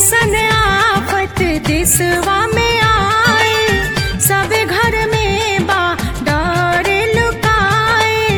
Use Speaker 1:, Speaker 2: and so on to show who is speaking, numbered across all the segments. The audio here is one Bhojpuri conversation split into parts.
Speaker 1: कैसन आफत दिसवा में आए सब घर में बा डर लुकाए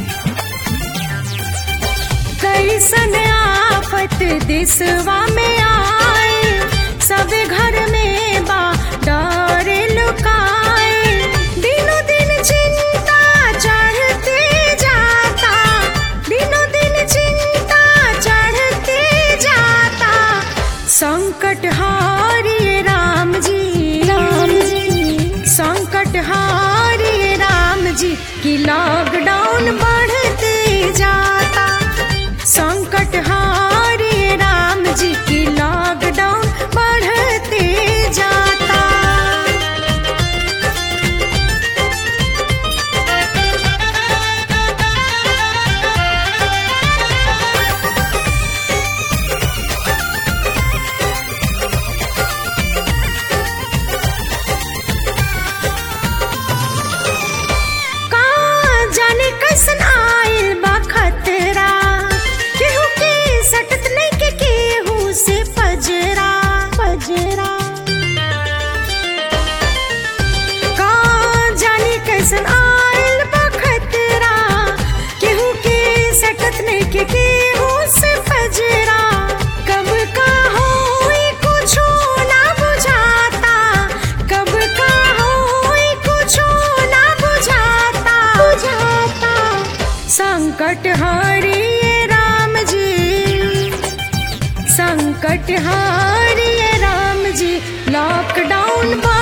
Speaker 1: कैसन आफत दिसवा में आए सब घर में बा डर लुकाए दिनों दिन चिंता चढ़ते जाता दिनों दिन चिंता चढ़ते जाता संकट हारिए राम जी राम जी संकट हारिए राम जी की लॉकडाउन बढ़ते जाता संकट हारिए राम जी की लॉकडाउन बढ़ते जाता का जाने कैसन आइल बा खतरा केहू के सटत नहीं के केहू से पजरा पजरा का जाने कैसन आइल बा खतरा केहू के सटत नहीं के केहू से पजरा कब का होई कुछो ना बुझाता कब का होई कुछो ना बुझाता बुझाता संकट हरिए राम जी संकट हारिए राम जी लॉकडाउन बा